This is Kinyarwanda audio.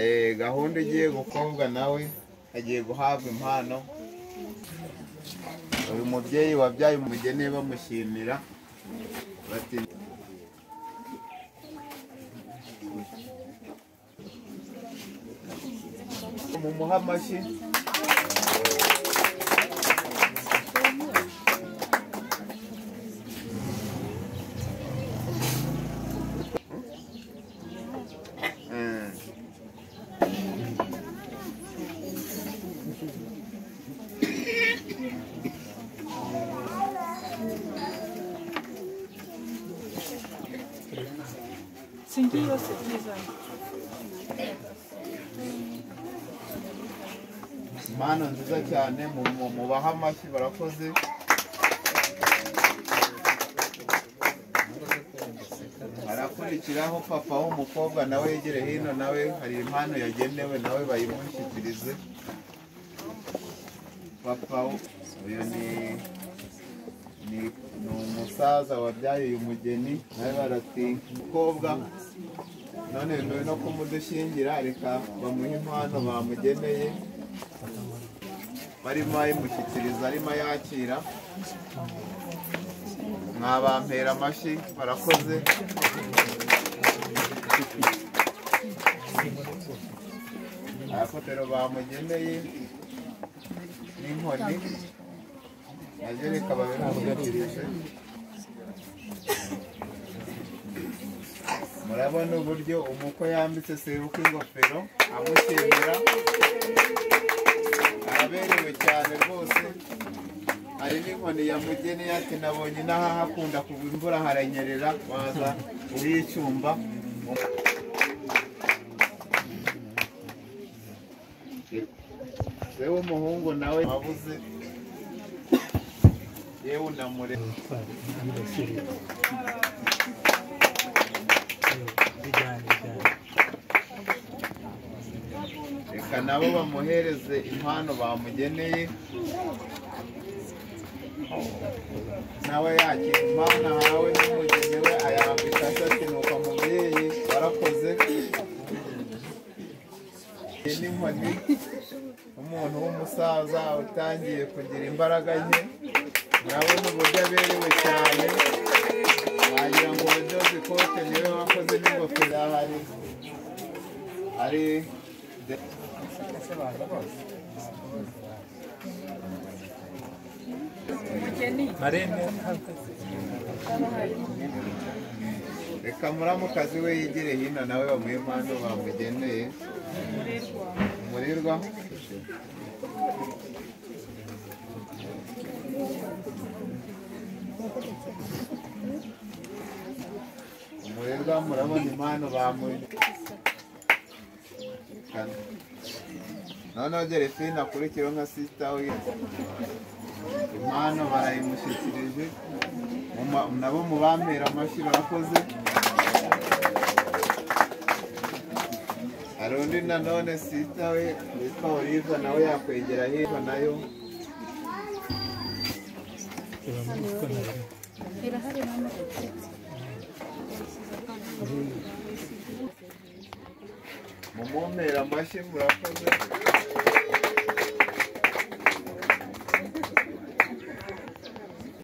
Eh, gahunda igiye gukorwa nawe agiye guhabwa impano uyu mubyeyi wabyaye umugeni bamushimira bati mumuhe amashyi Eh. Singi yose byiza. impano nziza cyane mu- mu- mubahe amashyi barakoze harakurikiraho papa w'umukobwa nawe yegere hino nawe hari impano yagenewe nawe bayimushyikirize papa w- uyu ni ni ni umusaza wabyaye uyu mugeni nawe barati umukobwa none nyuma no kumudushingira reka bamuhe impano bamugeneye barimo ayimushyikiriza arimo yakira mwabampera amashyi barakoze akotero bamugeneye n'inkoni naje reka babimugabirije murabona uburyo umuko yambitse sebuka ingofero amushimira araberewe cyane rwose hari n'inkoni ya mugeni ati nabonye inaha hakunda kugwa imvura haranyerera waza uyicyumba yewe umuhungu nawe wabuze yewe unamure reka nabo bamuhereze impano bamugeneye nawe yakira impano ahawe n'umugeni we ayambika ashati nuko mubyeyi warakoze Iyi n'inkoni umuntu w'umusaza utangiye kugira imbaraga nke nawe ni uburyo aberewe cyane wagira ngo ubudozi ikote niwe wakoze n'ingofero ahari ari reka muramukazi we yigire hino nawe bamuhe impano bamugeneye umurirwa umurirwa murabona impano bamugeneye noneho Delphine akurikiyeho nka sisita we impano barayimushyikirije Muma- nabo mu bampera amashyi barakoze hari undi nanone sisita we witwa Olive nawe yakwegera hirya nayo mumumpera amashyi murakoze